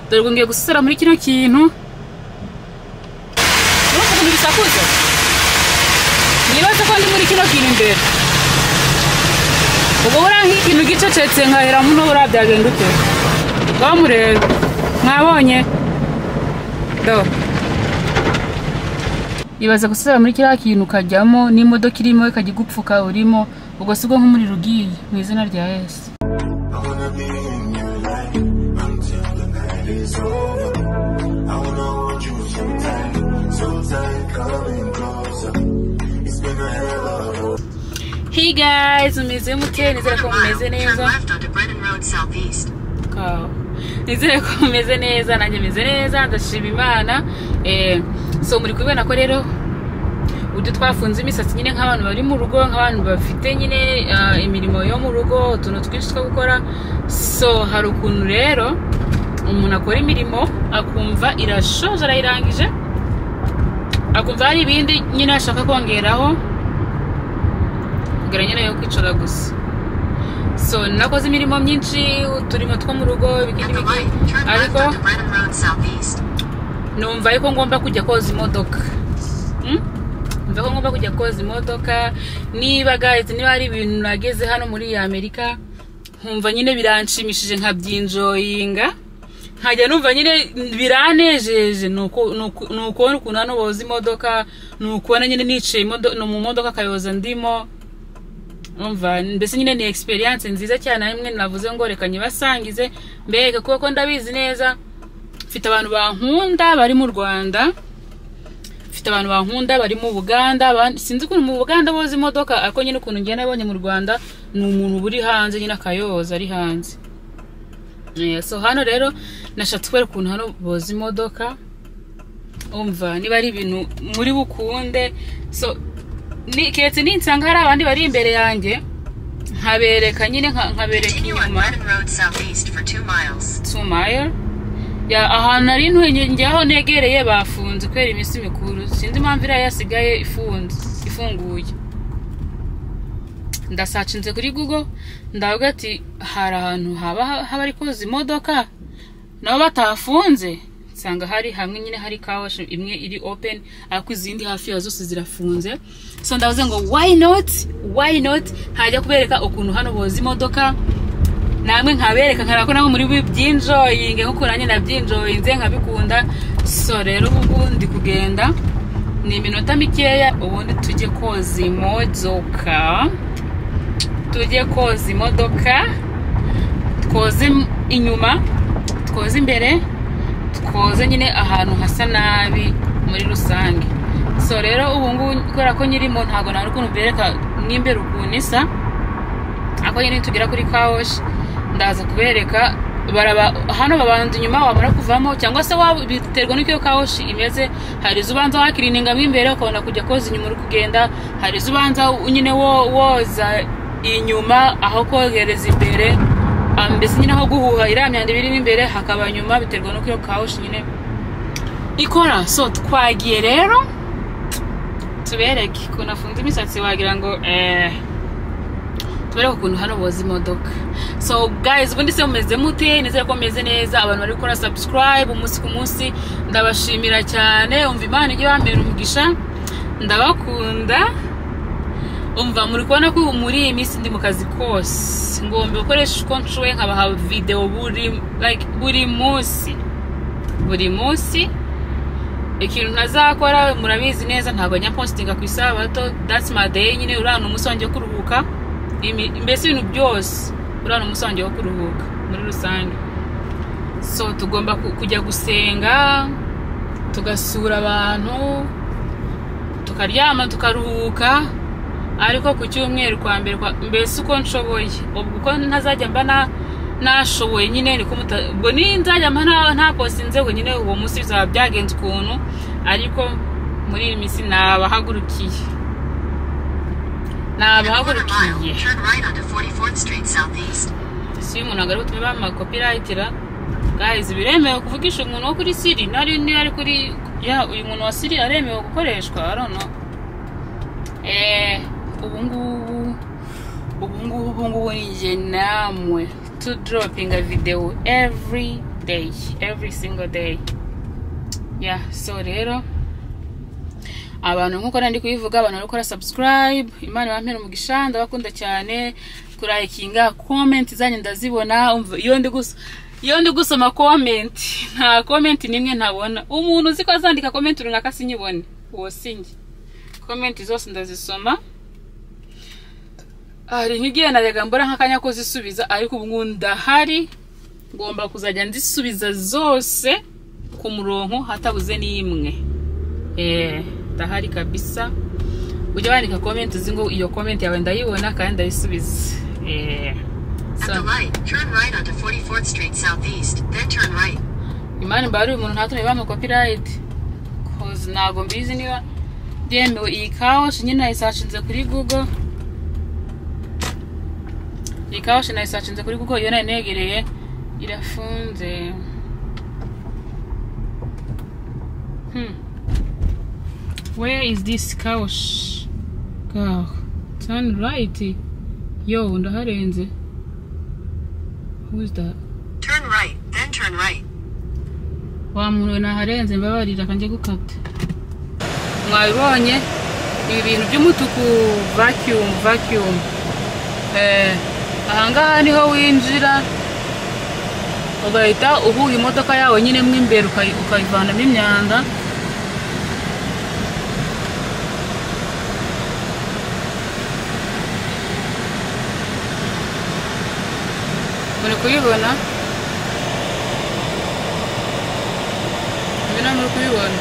dore ngo ngiye gusesera muri kino kintu urumva ukuntu bisakuza nibaze ko ndi muri kino kintu imbere ubu buriya nk'ikintu gicecetse nkahera muno buriya byagenda ute bamureba mwabonye do ibaze gusesera muri kiriya kintu ukajyamo n'imodoka irimo ikajya igupfuka urimo ubwo si bwo nk'umuriro ugiye mu izina rya yesu Hey guys, umeze mute nizere ko mumeze neza Kawa. nizere ko mumeze neza nanjye meze neza ndashima imana Eh, so muri kubibona ko rero uburyo twafunze imisatsi nyine nk'abantu bari mu rugo nk'abantu bafite nyine ah, imirimo yo mu rugo utuntu twinshi two gukora so hari ukuntu rero umuntu akora imirimo akumva irashoje arayirangije akumva hari ibindi nyine ashaka kongeraho kugira nyine yo kwicara gusa so nakoze imirimo myinshi uturimo two mu rugo ibiki n'ibiki ariko numva yuko ngomba kujya koza imodoka Mm? numva ko ngomba kujya koza imodoka niba guys niba hari ibintu nageze hano muri iyi amerika nkumva nyine biranshimishije nkabyinjoyinga nkajya numva nyine biranejeje ni uku- ni uku- ni ukubona ukuntu hano boza imodoka ni ukubona nyine nicaye imodo- no mu modoka akayoza ndimo umva mbese nyine ni experience nziza cyane rimwe navuze ngo reka nyibasangize mbega kuko ndabizi neza mfite abantu bankunda bari mu rwanda mfite abantu bankunda bari mu buganda abandi- sinzi ukuntu mu buganda boza imodoka ariko nyine ukuntu ngenda nabonye mu rwanda ni umuntu uba uri hanze nyine akayoza ari hanze Eh, so hano rero nashatse kubera ukuntu hano boza imodoka umva niba ari ibintu muri bukunde so ni keretse ninsanga hari abandi bari imbere yanjye nkabereka nyine nka- nkabereka inyuma two mile ya ahantu ari ntuye njyaho negereye bafunze kubera iminsi mikuru sinzi impamvu iriya yasigaye ifunze ifunguye ndasacinze kuri google ndavuga ati hari ahantu haba haba ari koza imodoka nabo batafunze nsanga hari hamwe nyine hari kawashi imwe iri open ariko izindi hafi ya zose zirafunze so ndavuze ngo why not why not hajya kubereka ukuntu hano boza imodoka namwe nkabereka nkabera ko nawe muri bubyinjoyinge nk'uko nanjye nabyinjoyinze nkabikunda so rero ubu ndi kugenda ni iminota mikeya ubundi tujye koza imodoka tujye koza imodoka twoze im- inyuma twoze imbere twoze nyine ahantu hasa nabi muri rusange so rero ubu ngubu kubera ko nyirimo ntabwo nari ukuntu mbereka n'imbere ukuntu isa ako nyine tugera kuri kawoshi ndaza kubereka baraba hano babanza inyuma wamara kuvamo cyangwa se waba biterwa n'uko iyo kawoshi imeze hari izo ubanza wakirininga mo imbere ukabona kujya koza inyuma uri kugenda hari izo ubanza nyine wo- woza inyuma aho kogereza imbere ah, mbese nyine aho guhuha iriya myanda iba irimo imbere hakaba nyuma biterwa n'uko iyo kawoshi nyine ikora so twagiye rero tubereke ukuntu afunze imisatsi wagira ngo eee tubereke ukuntu hano boza imodoka so guys ubundi se mumeze mute nizere ko mumeze neza abantu bari gukora subscribe umunsi ku munsi ndabashimira cyane umva imana ijya bambera umugisha ndabakunda umva muri kubona ko muri iyi minsi ndi mu kazi kose ngomba gukoresha uko nshoboye nkabaha videwo buri like buri munsi buri munsi ikintu ntazakora murabizi neza ntabwo njya postinga ku isabato that's my day nyine uriya ni umunsi wanjye wo kuruhuka Imi- mbese ibintu byose uriya ni umunsi wanjye wo kuruhuka muri rusange so tugomba ku- kujya gusenga tugasura abantu tukaryama tukaruhuka ariko ku cyumweru kwa mbere kwa- mbese uko nshoboye ubwo uko ntazajya mba na- nashoboye nyine niko muta- ubwo ninzajya mba nta- ntapostinze ngo nyine uwo munsi bizaba byagenze ukuntu ariko muri iyi minsi nabahagurukiye nabahagurukiye si umuntu ntabwo ari butume bamuha copyrightira guys biremewe kuvugisha umuntu wo kuri siri nari niba ari kuri ya uyu muntu wa siri aremewe gukoreshwa arono eh ubu ngubu ubu ngubu ubu ngubu ni njye namwe to dropping a video every day every single day yeah so rero abantu nk'uko nari ndi kubivuga abantu bari gukora subscribe imana ibampere umugisha ndabakunda cyane kurayikinga comment zanyu ndazibona umva iyo ndi gusa iyo ndi gusoma comment nta comment n'imwe ntabona umuntu uzi ko azandika comment runaka sinyibone uwo sinjye comment zose ndazisoma hari nk'igihe narega mbura nk'akanya ko zisubiza ariko ubu ndahari ngomba kuzajya nzisubiza zose ku murongo hatabuze n'imwe eee ndahari kabisa ujya wandika komenti uzi ngo iyo komenti yawe ndayibona kandi ndayisubiza eee At the light, turn right onto 44th Street Southeast, then turn right. imana mbari uyu muntu ntatume bamuha copyright koze ntabwo mbizi niba byemewe iyi kawashi nyine nayisashinze kuri google iyi kawashi nayisashinze kuri google iyo nayinegereye irafunze hmm where is this couch gaho turn right yo ndaharenze who is that Turn right, then turn right. wa muntu we naharenze mbabarira akanjye gukata mwabibonye ibi bintu by'umutuku vacuum vacuum eh ahangaha niho winjira ugahita uhuha imodoka yawe nyine mo imbere ukayi- ukayivanamo imyanda muri kuyibona ibi ntabwo muri kubibona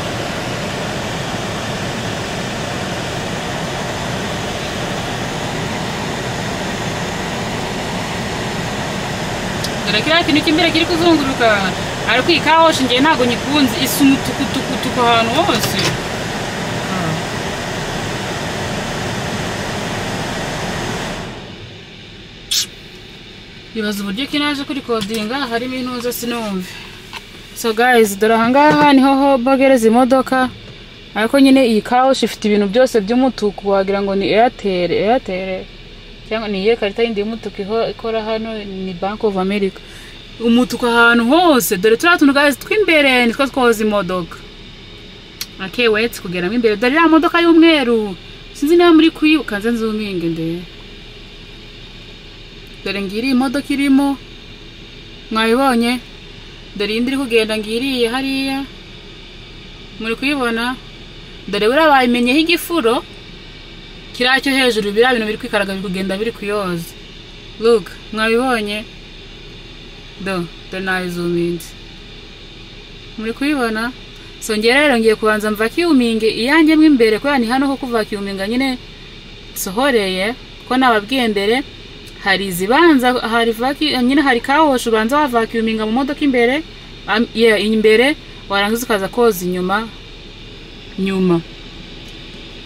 dore kiriya kintu cy'imbere kiri kuzunguruka ariko iyi kawoshi ngewe ntabwo nyikunze isa umutukutukutuku ahantu hose bibaza uburyo ki naje kurikodinga harimo intuza sinumve so guys dore ahangaha niho ho bogereza imodoka ariko nyine iyi kawoshi ifite ibintu byose by'umutuku wagira ngo ni airtel airtel cyangwa ni iyihe karita yindi y'umutuku iho- ikora hano ni bank of america umutuku ahantu hose dore turiya tuntu guys tw'imbere nitwo twoza imodoka okay wait kugeramo imbere dore iriya modoka y'umweru sinzi niba muri kuyibuka nze nzuminge ndebe dore ngiri imodoka irimo mwabibonye dore iyindi iri kugenda ngiriye hariya muri kuyibona dore buriya bayimenyeho igifuro kiriya cyo hejuru biriya bintu biri kwikaraga biri kugenda biri kuyoza look mwabibonye do dore nayizuminze muri kuyibona so ngewe rero ngiye kubanza mvakiyuminge iyanjye mo imbere kubera ni hano ho kuvakiyuminga nyine sohoreye ko nababwiye mbere hari izibanza hari vaki nyine hari kawoshi ubanza wavakiuminga mu modoka imbere am- yeah, imbere warangiza ukaza koza inyuma nyuma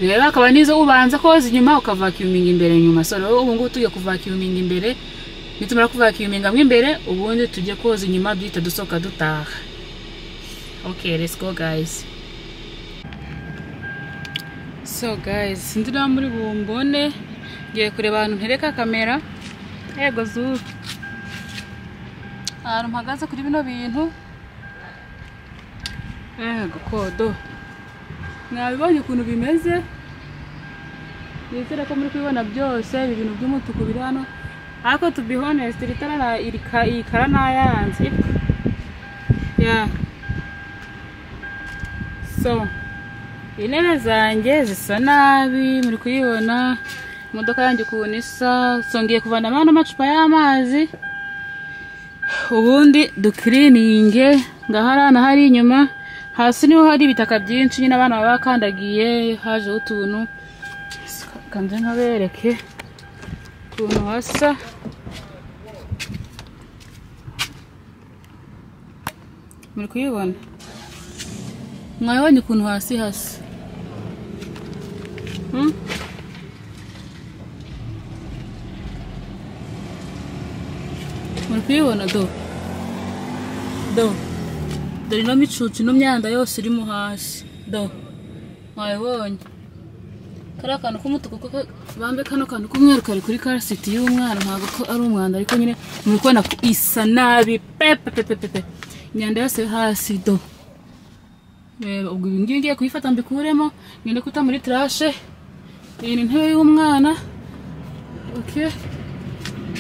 rero akaba nizo ubanza koza inyuma ukavakiuminga imbere nyuma so rero ubu ngubu tujya kuvakiuminga imbere nitumara kuvakiuminga mo imbere ubundi tujye koza inyuma duhita dusohoka dutaha okay let's go guys so guys sinzi niba muri bumbone ngiye kureba ahantu ntereka kamera yego zuru ahantu mpagaze kuri bino bintu yego kodo mwabibonye ukuntu bimeze nizere ko muri kubibona byose ibi bintu by'umutuku biri hano ariko to be honest iri tara na- iri ka- iyi kara nayanze yeah so intebe zanjye zisa nabi muri kuyibona imodoka yanjye ukuntu isa songeye kuvanamo n'amacupa y'amazi ubundi dukirininge ngaharana hari inyuma hasi niho hari ibitaka byinshi nyine abana baba bakandagiye hajeho utuntu kanze nkabereke ukuntu hasa muri kuyibona mwabonye ukuntu hasi hasa Hmm? muri kuyibona do do dore ino micucu ino myanda yose irimo hasi do mwabibonye kariya kantu k'umutuku kuko bambe kano kantu k'umweru kari kuri karasiti y'umwana ntabwo ko ari umwanda ariko nyine muri kubona ko isa nabi pepepepepe imyanda yose yo hasi do reba ubwo ibi ngibi ngiye kuyifata mbikuremo ngende kuta muri trashe iyi ni intebe y'umwana oke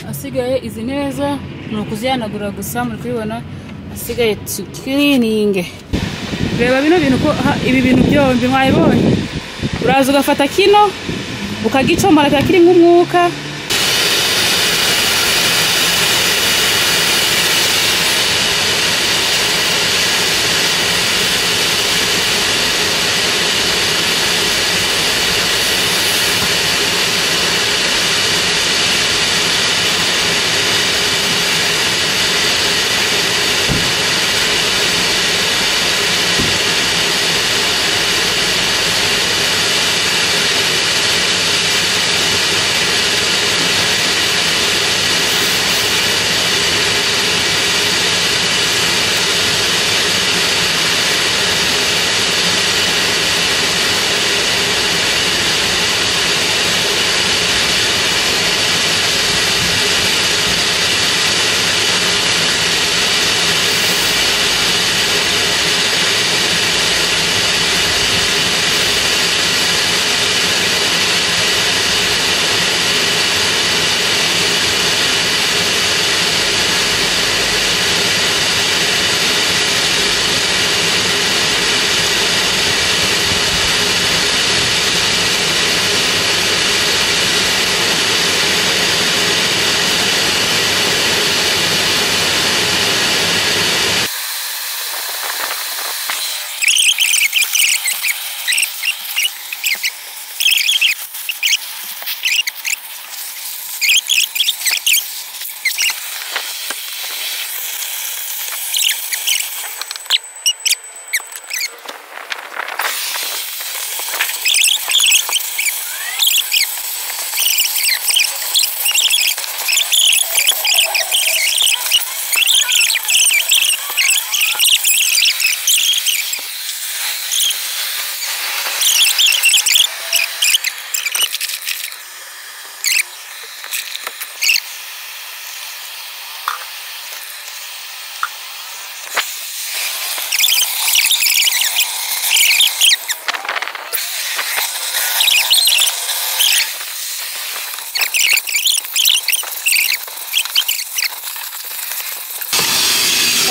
asigaye izi neza ni ukuzihanagura gusa muri kubibona asigaye tukirininge reba bino bintu ko ha- ibi bintu byombi mwabibonye uraza ugafata kino ukagicomora kiba kiri nk'umwuka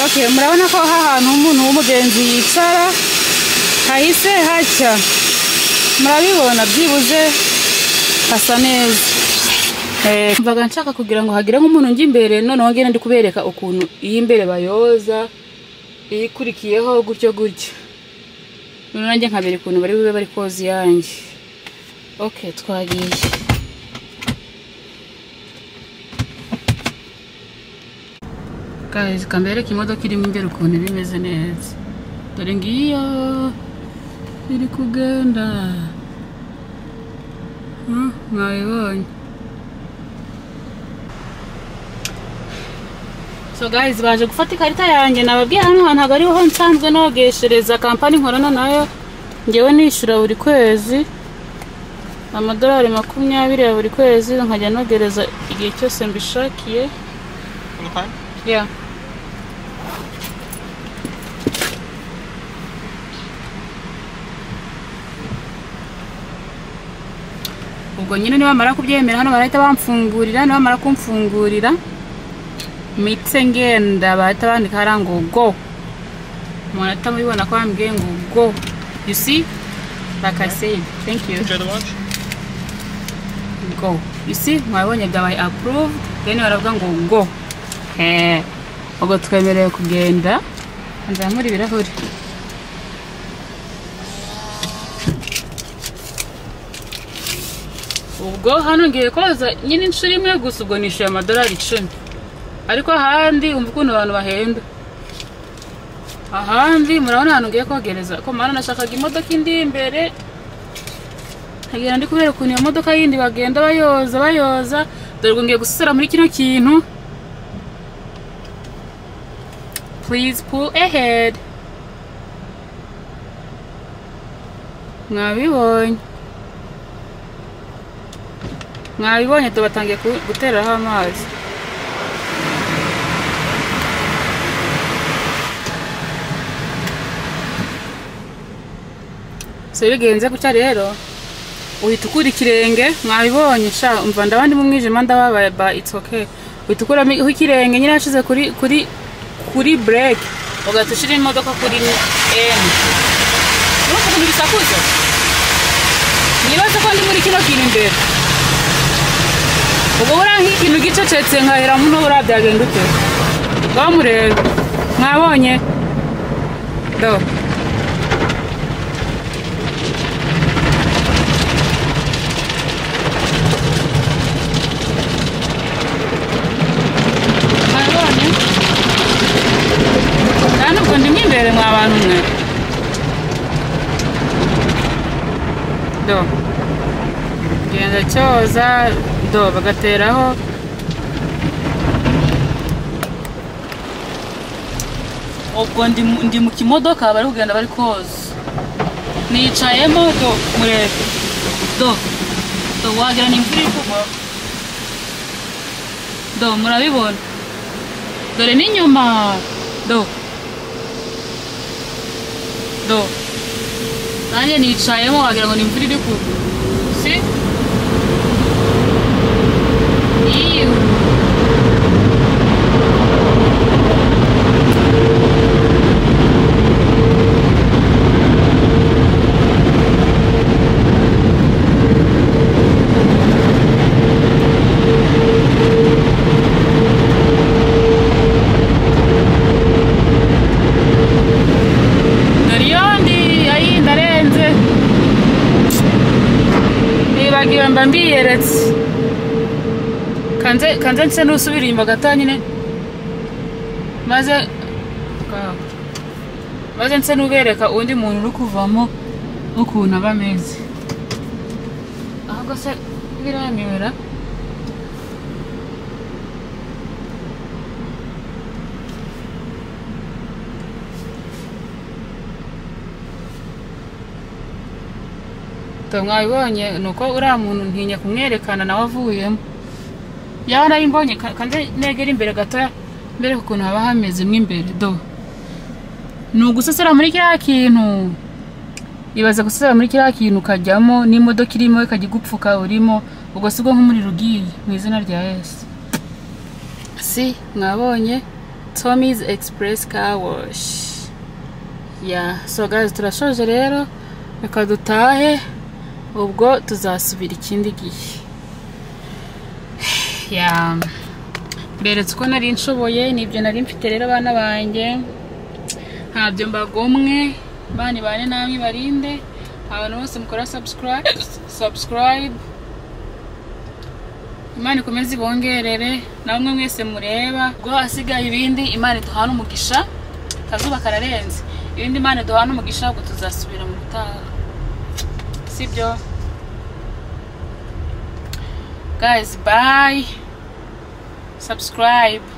okay murabona ko aha hantu umuntu w'umugenzi yicara hahise hacya murabibona byibuze hasa neza Eh, mvaga nshaka kugira ngo hagire nk'umuntu njya imbere noneho ngende ndi kubereka ukuntu iy'imbere bayoza iyikurikiyeho gutyo gutyo noneho nanjye nkabera ukuntu bari bube bari koza iyanjye okay twagiye guys kambereke imodoka irimo imbere ukuntu iba imeze neza dore ngiyo iri kugenda Hmm, mwabibonye so guys baje gufata ikarita yanjye nababwiye hano hantu ntabwo ariho nsanzwe nogeshereza kampani nkorana nayo ngewe nishyura buri kwezi amadolari makumyabiri ya buri kwezi nkajya nogereza igihe cyose mbishakiye Okay. Yeah. ubwo nyine nibamara kubyemera hano barahita bamfungurira nibamara kumfungurira mitse ngenda bahita bandika hariya ngo go umuntu ahita mubibona ko bambwiye ngo go you see like I said thank you Enjoy the watch. go you see mwabonye byabaye approve then baravuga ngo go Eh, ubwo twemerewe kugenda nzamura ibirahuri ubwo hano ngiye koza nyine inshuro imwe gusa ubwo nishyuye amadolari icumi ariko ahandi umva ukuntu abantu bahenda ahandi murabona ahantu ngiye kogereza ko mana nashakaga imodoka indi imbere nkagenda ndi kubera ukuntu iyo modoka yindi bagenda bayoza bayoza dore ngo ngiye gusesera muri kino kintu please pull ahead mwabibonye mwabibonye tubatangiye ku- gutereraho amazi so bigenze gutya rero uhita ukura ikirenge mwabibonye sha umva ndabandi mu mwijima ndababaye ba it's okay uhita ukuramo ikirenge nyine yashize kuri kuri kuri break ugahita ushyira imodoka kuri m nuko ukuntu bisakuza nibaza ko ndi muri kino kintu imbere ubwo buranka ikintu gicecetse nkahera muno buriya byagenda ute bamureba mwabonye do mwabonye nta nubwo ndimo imbere mwa bantu mwe do genda cyoza do bagateraho ubwo ndi mu- ndi mu kimodoka bari kugenda bari koza nicayemo do murebe do do wagira ni imvura iri kugwa do murabibona dore n'inyuma do do nanjye nicayemo wagira ngo ni imvura iri kugwa si iyo Nariyondi ayi ndarenze nibagiwe mba mbiyeretse kanze kanze nse nusubira inyuma gato nyine maze Ngaho. maze nse nubereka undi muntu uri kuvamo ukuntu aba ameze ahubwo se biranyobera Tom mwabibonye ni uko uriya muntu ntinya kumwerekana nawe avuyemo yaba narayimbonye kandi negera imbere gatoya mbere ukuntu haba hameze mo imbere do ni ugusesera muri kiriya kintu ibaze gusesera muri kiriya kintu ukajyamo n'imodoka irimo ikajya igupfuka urimo ubwo si bwo nk'umuriro ugiye mu izina rya yesu si mwabonye tommy's express car wash ya so guys turashoje rero reka dutahe ubwo tuzasubira ikindi gihe ya mberetse uko nari nshoboye nibyo nari mfite rero abana banjye ntabyo mbagomwe bani bane namwe barinde abantu bose mukora subscribe subscribe imana ikomeze ibongerere namwe mwese mureba ubwo hasigaye ibindi imana iduhana umugisha akazuba kararenze ibindi imana iduhana umugisha ubwo tuzasubira mu gutaha sibyo guys bye subscribe